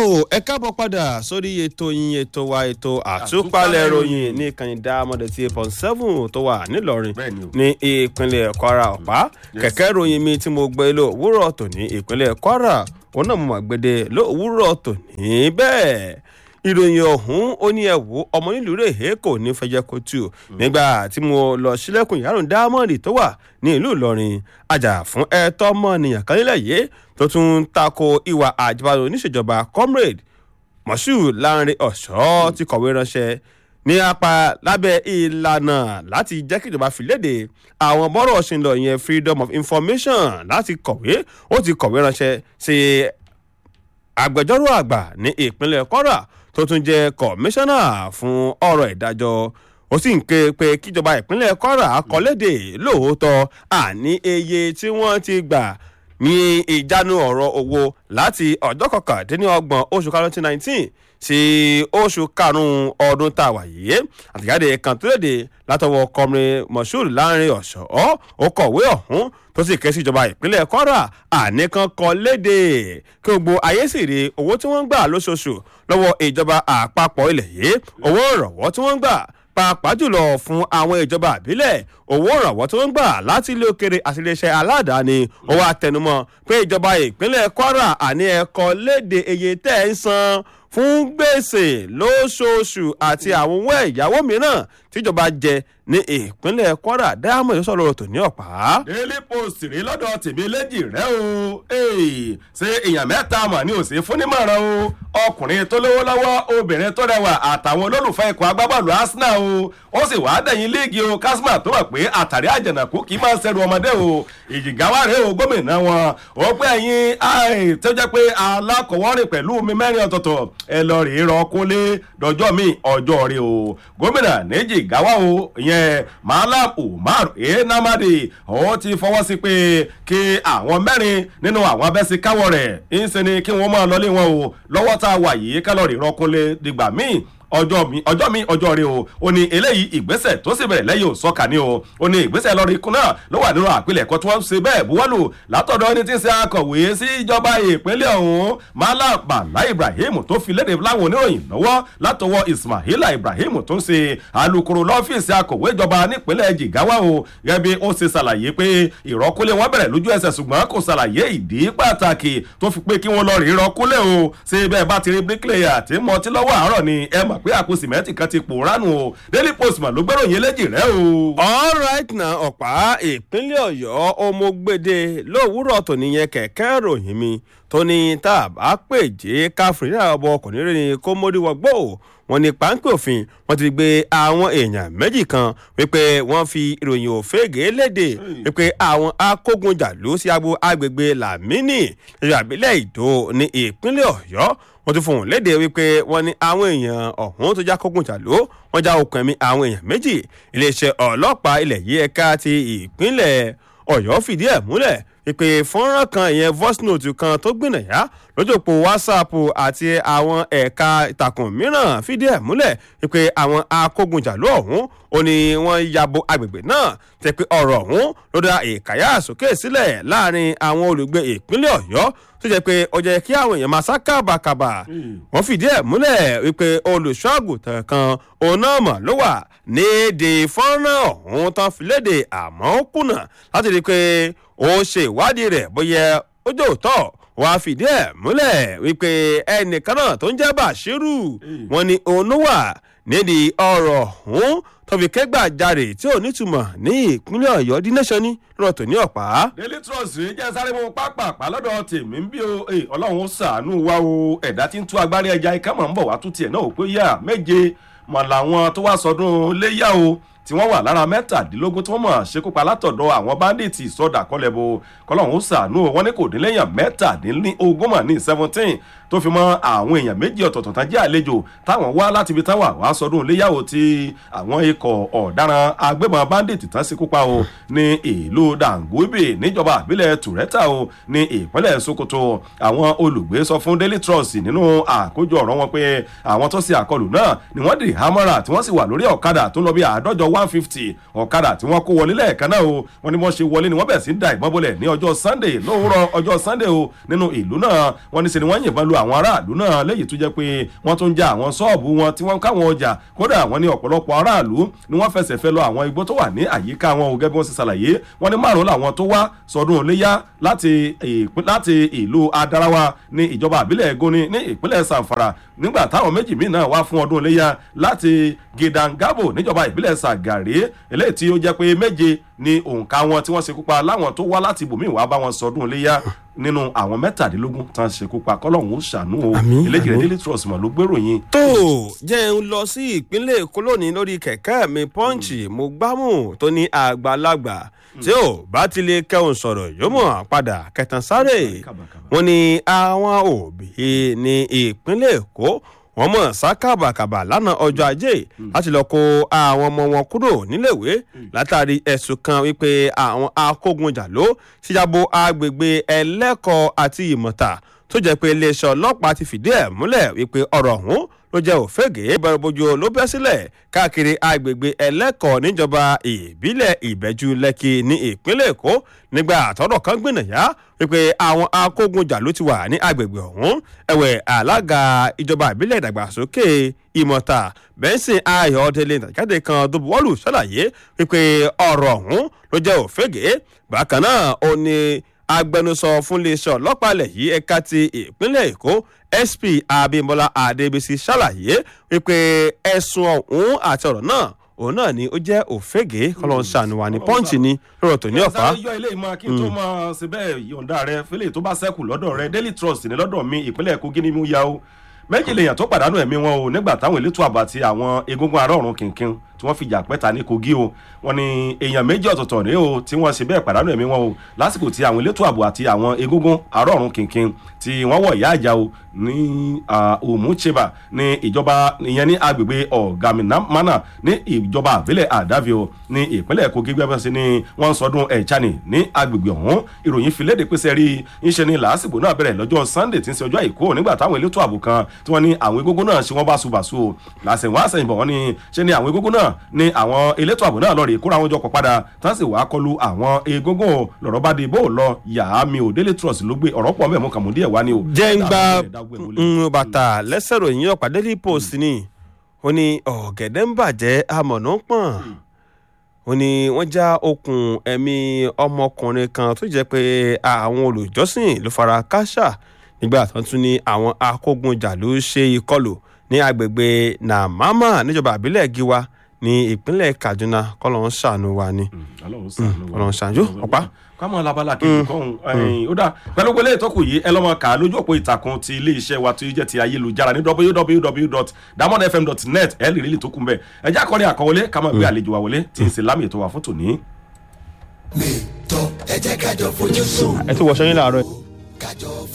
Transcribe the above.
ẹ káàbọ̀ padà sórí ètò yín ètò wa ètò àtúpalẹ̀ ìròyìn ní ìkànnì dáamọ̀dé tí eight point seven tó wà nílọrin Bẹ́ẹ̀ni o. ní ìpínlẹ̀ kwara ọ̀pá kẹ̀kẹ́ ìròyìn mi tí mo gbé ló òwúrọ̀ tòní ìpínlẹ̀ kwara òun náà mo mà gbéde ló òwúrọ̀ tòní bẹ́ẹ̀ ìròyìn ọ̀hún ó ní ẹ̀wò ọmọ nílùú rèé kò ní fẹjẹ́ kó tù nígbà tí mo lọ sílẹ̀kùn yàrá dámọ̀dì tó wà ní ìlú ìlọrin àjà fún ẹ̀tọ́ ọmọnìyàn kan nílẹ̀ yìí tó tún ń tako ìwà àjẹbánu oníṣèjọba comrade moshood láàrin ọ̀ṣọ́ ti kọ̀wé ránṣẹ́ ní apá lábẹ́ ìlànà láti jẹ́ kí ìjọba fi léde àwọn bọ́rọ̀ ṣe ń lọ yẹn freedom of information láti kọ̀wé ó ti kọ̀wé ránṣẹ́ sí agbẹjọ́rò àgbà ní ìpínlẹ̀ kwara tó tún jẹ́ kọmíṣánná fún ọ̀rọ̀ ìdájọ́ ó sì ń ké pé kíjọba ìpínlẹ̀ kwara kọ́lédè lóòótọ́ àní iye tí wọ́n ti gbà ní ìjánu ọ̀rọ̀ owó láti ọjọ́ kọkàndínlọ́gbọ̀n oṣù karùn-ún twenty nineteen sí oṣù karùn-ún ọdún tá a wà yìí àtìjáde kan tó léde látọwọ́ kọmrin moshood láàrin ọ̀ṣọ́ ó kọ̀wé ọ̀hún tó sì ké sí ìjọba ìpínlẹ̀ kwara àníkan kọ léde kí gbogbo ayé sì rí owó tí wọ́n ń gbà lóṣooṣù lọ́wọ́ ìjọba àpapọ̀ ilẹ̀ yìí owó ìrànwọ́ tí wọ́n ń gbà pàápàá jùlọ fún àwọn ìjọba àbílẹ̀ owó ìrànwọ́ tí wọ́n ń gbà láti ilé òkèrè àti iléeṣẹ́ aládàáni ó wá tẹnumọ́ pé ìjọba ìpínlẹ̀ kwara àní ẹ̀kọ́ léde iye tẹ́ ẹ̀ ń san fún gbèsè lóṣooṣù àti àwọn owó ẹ̀yáwó mìíràn tíjọba jẹ ní ìpínlẹ̀ kwara diamond sọ̀rọ̀ tò ní ọ̀pá. daily post rí lọ́dọ̀ tèmi léjì rẹ o Hey, ṣé èèyàn mẹ́ta mà ní òsè fúnnímọ̀ràn o ọkùnrin tó lówó lọ́wọ́ obìnrin tó rẹwà àtàwọn olólùfẹ́ ikọ̀ agbábọ́ọ̀lù arsenal o ó sì wàá dẹ̀yìn líìgì o kásímà tó mọ̀ pé àtàrí àjànàkú kì í máa ń ṣẹrù ọmọdé o ìjìgáwá rèé o gómìnà wọn ó pé ẹ̀yin ai tó jẹ́ pé alákọ̀wọ́rìn pẹ̀lú mi mẹ́rin ọ̀tọ̀ọ̀tọ̀ ẹ lọ rèé rọ kúnlé dọjọ́ mi ọjọ́ rẹ o gómìnà níjì gáwá o ìyẹn malam umar enamadi ó ti fọwọ́ sí pé kí àwọn mẹ́rin nínú àwọn abẹ́síkáwọ̀ rẹ̀ ń ṣe ni kí wọ́n máa lọlé wọn o lọ́wọ́ tá a wà yìí kálọ̀rì rọkúnlé dìgbà míì ọjọ́ mi ọjọ́ mi ọjọ́ rẹ o ó ní eléyìí ìgbésẹ̀ tó sì bẹ̀rẹ̀ lẹ́yìn òsọ́kà ni o ó ní ìgbésẹ̀ lọ́rọ̀ ikú náà ló wà nínú àpilẹ̀kọ tí wọ́n ń ṣe bẹ́ẹ̀ buwọ́lù látọ̀dọ̀ ẹni tí ń ṣe akọ̀wé sí ìjọba ìpínlẹ̀ ọ̀hún malam bala ibrahim tó fi léde láwọn oníròyìn lọ́wọ́ látọwọ́ ismaila ibrahim tó ń ṣe alukoro lọ́fíìsì akọ̀wé ìjọba nípínlẹ̀ jigawa o gẹ́gẹ́ bí ó ṣe ṣàlàyé pé ìrọ́kúlé wọn bẹ̀rẹ̀ lójú ẹsẹ̀ ṣùgbọ́n kò ṣàlàyé ìdí pàtàkì tó fi pé kí wọ́n lọ rí ìrọ́kúlé o ṣé bẹ́ẹ̀ bá ti rí bricklayer tí mọtí lọ́wọ́ àárọ̀ ni ẹ mọ̀ pé àpò sìmẹ́ntì kan ti pòóránù o daily post mà ló gbẹ́ròyìn eléjì rẹ o. all right na ọ̀pá ìpínlẹ̀ ọ̀yọ́ ọmọgbèdè lówùúrọ̀ tó nìyẹn kẹ̀kẹ́ ròyìn mi tó ní tá a bá pèjé káfíńtì ọbọ ọkùnrin rẹ ni kó mórí wọgbó wọn ní páńpẹ́ òfin wọn ti gbé àwọn èèyàn méjì kan wípé wọ́n fi ìròyìn òfégè léde wípé àwọn akógunjàlú sí agbo agbègbè lamini ìrìnàbílẹ̀ ìdó ní ìpínlẹ̀ ọ̀yọ́ wọ́n tún fún un léde wípé wọ́n ní àwọn èèyàn ọ̀hún tó já kógunjàlú wọ́n já okùn ẹ̀mí àwọn èèyàn méjì iléeṣẹ́ ọlọ́pàá ilẹ̀ yìí ẹ̀ka ti ìpínlẹ̀ ọ̀yọ́ fìdí ẹ̀ múlẹ̀ ìpè fọ́nrán kan ìyẹn voice note kan tó gbìnàyà lójúpọ̀ whatsapp àti àwọn ẹ̀ka ìtàkùn mìíràn fìdí ẹ̀ múlẹ̀ ìpè àwọn akógunjàlú ọ̀hún ó ní wọ́n yabo agbègbè náà tẹ̀ pé ọ̀rọ̀ ọ̀hún ló dá ìkàyà sókè sílẹ̀ láàrin àwọn olùgbé ìpínlẹ̀ ọ̀yọ́ tó jẹ́ pé ó jẹ́ kí àwọn èèyàn máa sá kábàkàbà wọ́n fìdí ẹ̀ múlẹ̀ wípé olùṣọ́àgùtàn kan òun náà mọ̀ ló wà nídìí fọ́nrán ọ̀hún tán fi léde àmọ́ ó kùnà láti rí i pé ó ṣe ìwádìí rẹ̀ bóyá ó jẹ́ òótọ́ wọ́n á fìdí ẹ̀ múlẹ̀ wípé ẹnìkan náà tó ń jẹ́ bàṣírù wọn ni òun ló wà nídìí ọ̀rọ̀ ọ̀hún tó fi kẹ́gbàjarè tí ò nítumọ̀ ní ìpínlẹ̀ ọ̀yọ́ dí nation ní lọ́rọ̀ tó ní ọ̀pá. daily trust rèé jẹ́ sáré mu pápápá lọ́dọ̀ tèmi ń bí o ọlọ́run ó ṣàánú wa o ẹ̀dá tí ń tú agbárí ẹja ikẹ́ mọ̀ ń bọ̀ wá tú tiẹ̀ náà ò pé yá méje mọ̀ làwọn tó wá sọdún léyà o tí wọ́n wà lára mẹ́tàdínlógún tí wọ́n mọ̀ ṣekúpa látọ̀dọ̀ àwọn báńdíìtì sọ́dà kọ́lẹ́bù kọ́lọ́hún ṣàánú wọn ní kò dín lẹ́yìn mẹ́tàdínlógún mà ní seventeen tó fi mọ́ àwọn èèyàn méjì ọ̀tọ̀ọ̀tọ̀ tán jẹ́ àlejò táwọn wá láti ibi táwọn wá sọdún iléyàwó tí àwọn ikọ̀ ọ̀daràn agbébọn báńdíìtì tán ṣekúpa o ní ìlú dàngúbì níjọba àbílẹ̀ tùrẹ́tà o ní ìpínlẹ̀ sokoto àwọn olùgbé sọ fún daily trust nínú àkójọ ọ̀rọ̀ wọn pé àwọn tó ṣe àkọlù náà ni wọ́n dì hámọ́ra tí wọ́n sì wà lórí ọ̀kadà tó lọ bí àádọ́jọ one fifty ọ̀kadà tí wọ́n kó wọlé lẹ́ẹ̀kan náà o wọ́n ní wọ́n ṣe wọlé ni wọ́n bẹ̀ sí da ìbọn bọ́lẹ̀ ní ọjọ́ sunday lówùrọ̀ ọjọ́ sunday o nínú ìlú náà wọ́n ní ṣe ni wọ́n yìnbọn lu àwọn aráàlú náà léyìí tó jẹ́ pé wọ́n tún já àwọn ṣọ́ọ̀bù wọn tí wọ́n káwọn ọjà kódà wọ́n ní ọ̀pọ̀lọpọ̀ aráàlú ni wọ́n fẹsẹ̀ fẹ́ lọ àwọn igbó tó wà ní àyíká wọn ò gẹ́gẹ́ bí wọ́n ṣe ṣàlàyé wọ́n ní márùn-ún làwọn tó wá sọdún iléyá láti láti ìlú adarawa ní ìjọba àbílẹ̀ egoni ní ìpínlẹ̀ sanfara nígbà táwọn méjì míì náà wá fún ọdún iléyá láti gidangabo níjọba ìbílẹ̀ sàgàrí eléyìí tí ó jẹ́ pé méje ni òǹkà wọn tí wọ́n ṣekú pa láwọn tó wá láti ibòmíì wá bá wọn sọdún iléyá nínú àwọn mẹ́tàdínlógún tán ṣekú pa kọ́lọ́hún ó ṣàánú o eléjì rẹ̀ daily trust mọ̀ ló gbèròyìn. tó jẹ́ ń lọ sí ìpínlẹ̀ èkó lónìí lórí kẹ̀kẹ́ mi pọ́ǹchì mo gbámù tó ní àgbàlagbà tí ò bá ti lè kẹ́hùn sọ̀rọ̀ yóò mọ̀ padà kẹtàn sáré wọn ni àwọn òbí ní ìpínlẹ̀ èkó wọ́n mọ̀ sá kàbàkàbà lánàá ọjọ́ ajé láti lọ kó àwọn ọmọ wọn kúrò níléèwé látàrí ẹ̀sùn kan wípé àwọn akógunjà ló ṣíjàbọ̀ agbègbè ẹlẹ́kọ̀ọ́ àti ìmọ̀ta tó jẹ́ pé iléeṣẹ́ ọlọ́pàá ti fìdí ẹ̀ múlẹ̀ wípé ọ̀rọ̀ ọ̀hún ló jẹ́ òfégè bẹ̀rẹ̀ bójú ló bẹ́ sílẹ̀ káàkiri agbègbè ẹlẹ́kọ̀ọ́ níjọba ìbílẹ̀ ìbẹ́jú lẹ́kì ní ìpínlẹ̀ èkó nígbà àtọ́rọ̀ kan gbìnàyà wípé àwọn akógunjà ló ti wà ní agbègbè ọ̀hún ẹ̀wẹ̀ alága ìjọba ìbílẹ̀ ìdàgbàsókè ìmọ̀ta bẹ́ńsìn ayọ̀délé nàìjáde kan tó buwọ́lù ṣàlàyé wípé ọ̀rọ̀ ọ̀hún ló jẹ́ òfégè bákan náà ó ní agbẹnusọ fún iléeṣẹ́ ọlọ́pàá ilẹ̀ yìí ẹ̀ka ti ìpínlẹ̀ èkó sp abimbola adebisi ṣàlàyé wípé ẹ̀sùn ọ̀hún àti ọ̀rọ̀ náà òun náà ni ó jẹ́ òfégè kọ́lọ́n ṣàánúwà ní pọ́ǹchì ni lọ́rọ̀ tó ní ọ̀fà. sáré yọ ilé ìmọ̀ kí n tó máa ṣe bẹ́ẹ̀ yọ̀ǹda rẹ fẹ́lẹ̀ tó bá sẹ́kù lọ́dọ̀ rẹ daily trust ní lọ́dọ̀ mi ìpínlẹ̀ kogi ni mo ya o méjì lèèyàn tó pàdánù ẹ̀mí wọn o nígbà táwọn elétò ààbò àti àwọn egungun ará ọ̀run kìnkìn tí wọ́n fìjà pẹ́ta ní kogi o wọn ni èèyàn méjì ọ̀tọ̀ọ̀tọ̀ rèé o tí wọ́n ṣe bẹ́ẹ̀ pàdánù ẹ̀mí wọn o lásìkò tí àwọn elétò ààbò àti àwọn egungun ará ọ̀run kìnkìn tí wọ́n wọ̀ ìyá àjà o ní òmùcheba ní ìjọba ìyẹn ní agbègbè ọ̀gàmìnàmánà ní ìjọba àbílẹ̀ àdàvio ní ìpínlẹ̀ kogi gbẹ́bẹ́ sí ni wọ́n ń sọdún ẹ̀chani ní agbègbè ọ̀hún ìròyìn fi léde pèsè rí ńṣe ni làásìgbò náà bẹ̀rẹ̀ lọ́jọ́ sunday tí ń ṣe ọjọ́ àìkú nígbà táwọn elétò ààbò kan tí wọ́n ní àwọn egungun náà ṣe wọ́n báṣubàṣu o làṣẹ̀wọ̀n àṣẹ̀yìnbọ̀ wọ́n ní ṣe ni àwọn egungun náà ní àwọn elétò ààbò náà lọ́ọ̀rì kóra wọn jọ pọ̀ padà tán sì wàá kọlu àwọn egungun lọ́rọ̀ bá di bó lọ yàá mi ò daily trust ló gbé ọ̀rọ̀ pọ̀ mẹ́mú kàmú díẹ̀ wá ní o. jẹ́ ń gba bàtà lẹ́sẹ̀ ròyìn ọ̀pá daily post ni ó ní ọ̀gẹ̀dẹ̀ ń bàjẹ́ amọ̀nà ń pọ̀n ó ní wọ́n já okùn ẹ̀mí ọmọkùnrin kan tó jẹ́ pé àwọn olùjọ́sìn ló fara káṣá nígbà tó tún ní àwọn akógunjà ló ṣe ìkọlù ní agbègbè nàmámà níjọba àbílẹ̀ giwa ní ìpínlẹ̀ kaduna kọ́lọ́n ṣàánú wa ni kọ́lọ́n ṣàánú ọ̀pá. kámọ́ labala kejì kọ́hún ó dà pẹ̀lú gbélé ìtọ́kù yìí ẹ lọ́mọ kà á lójú òpó ìtàkùn ti iléeṣẹ́ wa tó jẹ́ ti ayélujára ní www.damondfm.net ẹ lè rí lè tó kún bẹ́ẹ̀ ẹ já kọ́ni àkọwọlé ká máa gbé àlejò wa wọlé tí ń ṣe lámì ètò wa fún tòní. mi tọ́ ẹ jẹ́ kájọ fojú sùn. ẹ tún wọṣọ yín láàárọ̀. kájọ